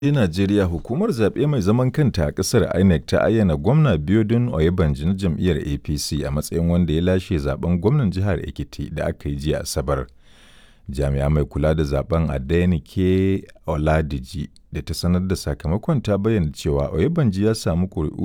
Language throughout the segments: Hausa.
A Najeriya, hukumar zaɓe mai zaman kanta a ƙasar INEC ta ayyana gwamna Biodun Oyebanji na jam'iyyar APC a matsayin wanda ya lashe zaɓen gwamnan jihar Ekiti da aka yi jiya Asabar. Jami'a mai kula da zaɓen Adenike Oladiji da ta sanar da sakamakon ta bayyana cewa Oyebanji ya samu ƙuri'u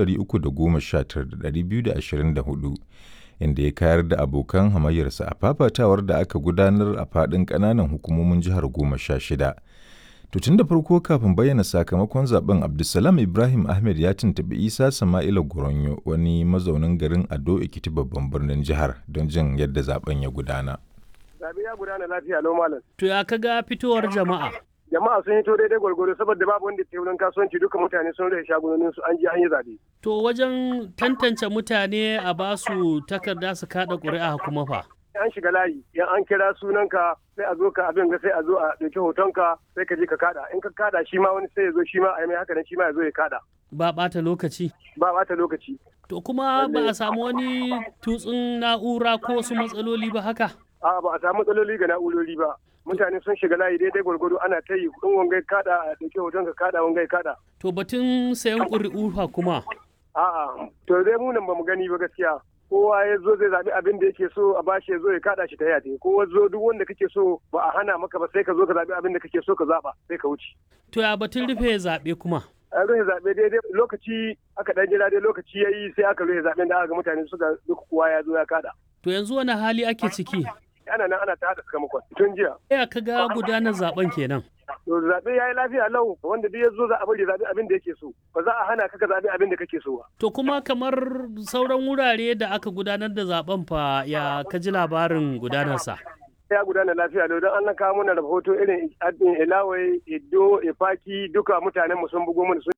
319,224 inda ya kayar da abokan hamayyarsa a fafatawar da aka gudanar a faɗin ƙananan hukumomin jihar goma sha shida. To tun da farko kafin bayyana sakamakon zaben Abdulsalam Ibrahim Ahmed ya tuntuɓi Isa Sama'ila Goronyo wani mazaunin garin Ado Ekiti babban birnin jihar don jin yadda zaben ya gudana. Zabe ya gudana lafiya lau malam. To ya kaga fitowar jama'a? Jama'a sun hito daidai gwargwaro saboda babu wanda ke wurin kasuwanci duka mutane sun rage shagunonin su an je an yi zabe. To wajen tantance mutane a basu takarda su kada ƙuri'a kuma fa. an shiga layi yan an kira sunanka sai a zo ka abin ga sai a zo a ɗauki hotonka sai ka je ka kada in ka kada shi ma wani sai ya zo shi ma a yi mai haka nan shi ma ya zo ya kada Ba ɓata lokaci. ba ɓata lokaci To kuma ba a samu wani tutsun na'ura ko wasu matsaloli ba haka? a ba a samu matsaloli ga na'urori ba mutane sun shiga layi daidai gwargwado ana ta yi in wangai kada a ɗauki hotonka kada wangai kada To batun sayan ƙuri'u fa kuma. a'a to dai mu nan ba mu gani ba gaskiya kowa ya zo zai zaɓi abin da yake so a bashi ya zo ya kada shi ta yate kowa zo duk wanda kake so ba a hana maka ba sai ka zo ka zaɓi abin da kake so ka zaɓa sai ka wuce To ya batun rufe zaɓe kuma. an rufe zaɓe daidai lokaci aka ɗan jira dai lokaci ya yi sai aka rufe zaɓen da aka ga mutane suka duk kowa ya zo ya kada To yanzu wani hali ake ciki? ana nan ana ta haɗa sakamakon tun jiya Ya kaga gudanar zaben kenan. to zaɓe ya yi lafiya lau wanda duk ya zo za a bari zaɓi abin da yake so ba za a hana ka ka zaɓi abin da kake so ba To kuma kamar sauran wurare da aka gudanar da zaben fa ya kaji labarin gudanarsa. ya gudana lafiya lau don an kawo mana rahoto irin ilawai iddo ifaki duka mutanen mu sun bugo mana sun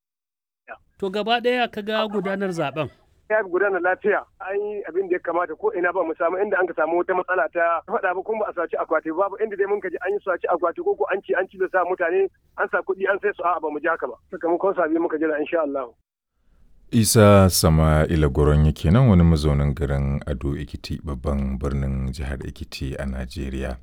To gaba ɗaya kaga gudanar zaben. ya gudana lafiya an yi abin da ya kamata ko ina ba mu samu inda an ka samu wata matsala ta faɗa ba kuma ba a saci akwati babu inda dai mun ka ji an yi saci akwati ko ko an ci an ci da sa mutane an sa kuɗi an sai su a'a ba mu ji haka ba sakamakon sabi muka jira insha Allah Isa Sama'ila Goronyo kenan wani mazaunin garin Ado Ekiti babban birnin jihar Ekiti a Najeriya.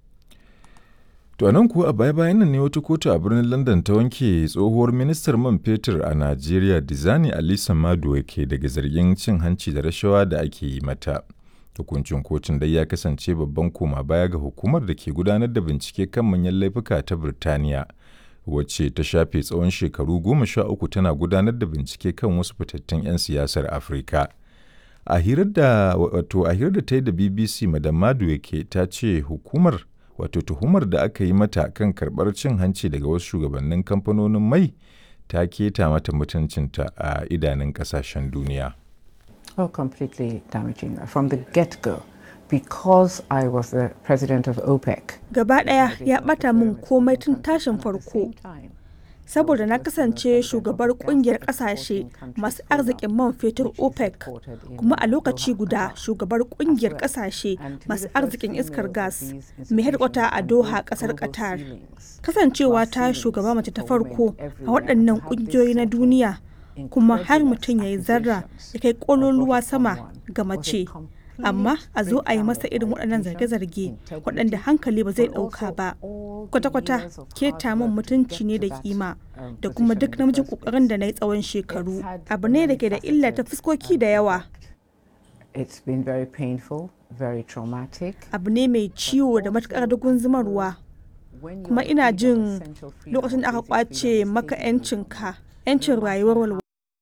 To a nan kuwa a baya-bayan nan ne wata kotu a birnin London ta wanke tsohuwar ministar man fetur a Najeriya Dizani Alisa Maduwa ke daga zargin cin hanci da rashawa da ake yi mata. Hukuncin kotun dai ya kasance babban koma baya ga hukumar da ke gudanar da bincike kan manyan laifuka ta Birtaniya, wacce ta shafe tsawon shekaru goma sha uku tana gudanar da bincike kan wasu fitattun 'yan siyasar Afirka. A hirar da wato a hirar da ta yi da BBC Madam Maduwa ke ta ce hukumar wato tuhumar da aka yi mata kan karɓar cin hanci daga wasu shugabannin kamfanonin mai ta keta mata mutuncinta a idanun ƙasashen duniya. Oh, completely damaging from the get go because I was the president of OPEC. Gaba ɗaya ya ɓata min komai tun tashin farko. Saboda na kasance shugabar kungiyar ƙasashe masu arzikin man fetur OPEC kuma a lokaci guda shugabar kungiyar ƙasashe masu arzikin iskar gas mai hedkwata a Doha ƙasar Qatar. Kasancewa ta shugaba mace ta farko a waɗannan ƙungiyoyi na duniya kuma har mutum ya yi zarra ya kai ƙololuwa sama ga mace. amma a zo a yi masa irin waɗannan zarge-zarge waɗanda hankali ba zai ɗauka ba kwata-kwata keta min mutunci ne da kima da kuma duk namijin ƙoƙarin da na yi tsawon shekaru abu ne da ke da illa ta fuskoki da yawa It's been very painful, very traumatic. abu ne mai ciwo da matuƙar dugun zumarwa kuma ina jin lokacin da aka kwace maka 'yancinka 'yancin rayuwar walwala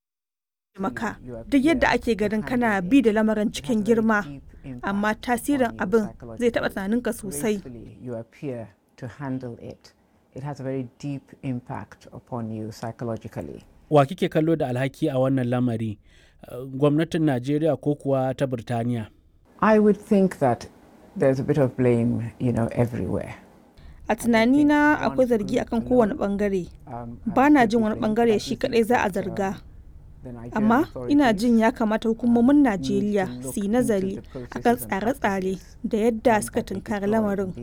maka duk yadda ake ganin kana bi da lamarin cikin girma amma tasirin abin zai taɓa tunaninka sosai You appear to handle it. It has a very deep impact upon you psychologically. Wa kike kallo da alhaki a wannan lamari? Uh, Gwamnatin Najeriya ko kuwa ta Birtaniya? I would think that there's a bit of blame, you know, everywhere. a tunanina akwai zargi akan kowane bangare ba na jin wani bangare shi kadai za a zarga amma ina jin ya kamata hukumomin najeriya su yi nazari akan tsare-tsare da yadda suka tunkari lamarin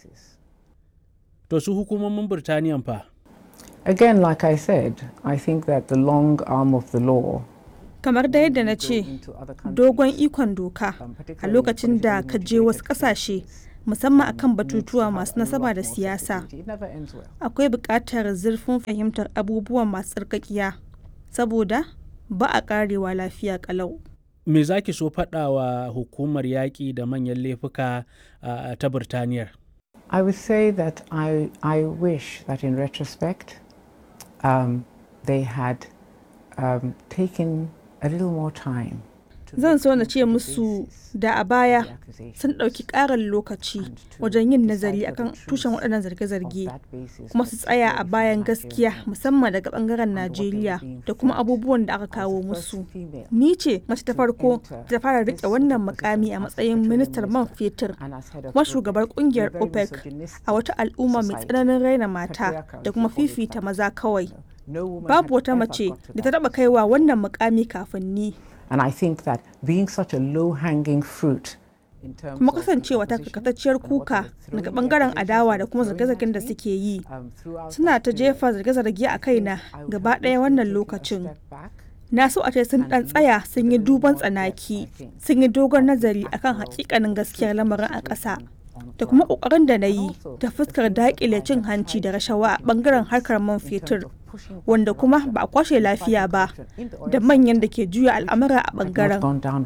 To su hukumomin Birtaniyan fa? Again, like I said, I think that the long arm of the law kamar da yadda na ce dogon ikon doka a lokacin da ka je wasu kasashe musamman akan batutuwa masu nasaba da siyasa akwai buƙatar zurfin fahimtar abubuwan masu tsarkakiya saboda ba a ƙarewa lafiya ƙalau me za ki so faɗa wa hukumar yaƙi da manyan laifuka uh, ta Birtaniyar? I would say that I, I wish that in retrospect um, they had um, taken a little more time. Zan so na ce musu da a baya sun ɗauki ƙarin lokaci wajen yin nazari akan tushen waɗannan zarge-zarge kuma su tsaya a bayan gaskiya musamman daga ɓangaren Najeriya da kuma abubuwan da aka kawo musu. Ni ce mace ta farko ta fara riƙe wannan mukami a matsayin ministar man fetur kuma shugabar ƙungiyar OPEC a wata al'umma mai tsananin raina mata da kuma fifita maza kawai. Babu wata mace da ta taɓa kaiwa wannan mukami kafin ni. And I think that being such a low-hanging fruit kuma kasancewa ta kakatacciyar kuka daga bangaren adawa da kuma zarge-zargen da suke yi suna ta jefa zarge-zarge a kaina gaba ɗaya wannan lokacin na so a ce sun ɗan tsaya sun yi duban tsanaki sun yi dogon nazari akan hakikanin gaskiyar lamarin a ƙasa da kuma ƙoƙarin da na yi ta fuskar daƙile cin hanci da rashawa a bangaren harkar man fetur wanda kuma ba a kwashe lafiya ba da manyan da ke juya al'amura a bangaren.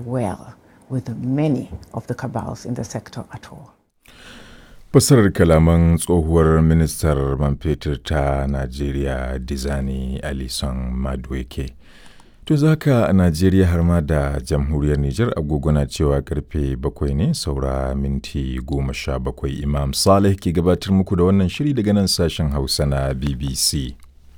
Fasarar kalaman tsohuwar ministar man fetur ta Najeriya Dizani Alison Madueke. To zaka a Najeriya har ma da jamhuriyar Nijar agogona cewa karfe bakwai ne saura minti goma sha bakwai Imam Saleh ke gabatar muku da wannan shiri daga nan sashen Hausa na BBC.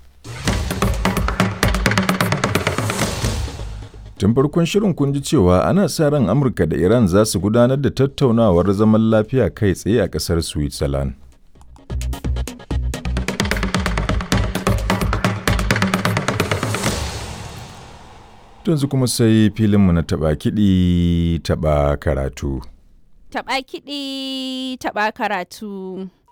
Tun farkon shirin kun ji cewa ana sa ran Amurka da Iran za su gudanar da tattaunawar zaman lafiya kai tsaye a ƙasar Switzerland. Yanzu kuma sai filinmu na taɓa kiɗi taɓa karatu. Taɓa kiɗi taɓa karatu.